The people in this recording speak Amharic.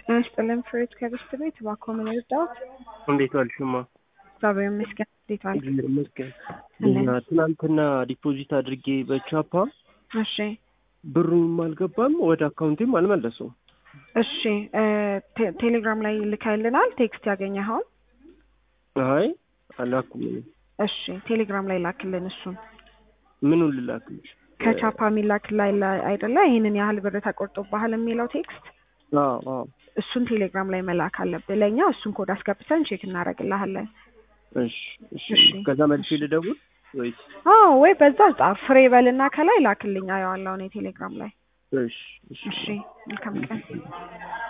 ጤና ይስጥልን ፍሬት ከብስት ቤት እባክዎ ምን ይርዳዎት? እንዴት ዋልሽማ? እግዚአብሔር ይመስገን። እንዴት ዋልክ? እግዚአብሔር ይመስገን። እንዴት? እና ትናንትና ዲፖዚት አድርጌ በቻፓ እሺ ብሩም አልገባም ወደ አካውንቴም አልመለሰውም። እሺ እ ቴ- ቴሌግራም ላይ ልካይልናል ቴክስት ያገኘኸውን? አይ አላኩም። እኔ እሺ ቴሌግራም ላይ ላክልን እሱን ምኑን ልላክልሽ? ከቻፓ የሚላክ ላይ ላይ አይደለ ይህንን ያህል ብር ተቆርጦብሃል የሚለው ቴክስት አዎ አዎ። እሱን ቴሌግራም ላይ መላክ አለብህ ለእኛ እሱን ኮድ አስገብተን ቼክ እናደርግልሃለን እሺ እሺ። እሺ። ከዛ መልሼ ልደውል ወይስ? አዎ ወይ በዛ ጻፍ ፍሬ በልና ከላይ ላክልኝ አየዋለሁ እኔ ቴሌግራም ላይ እሺ እሺ። እሺ መልካም ቀን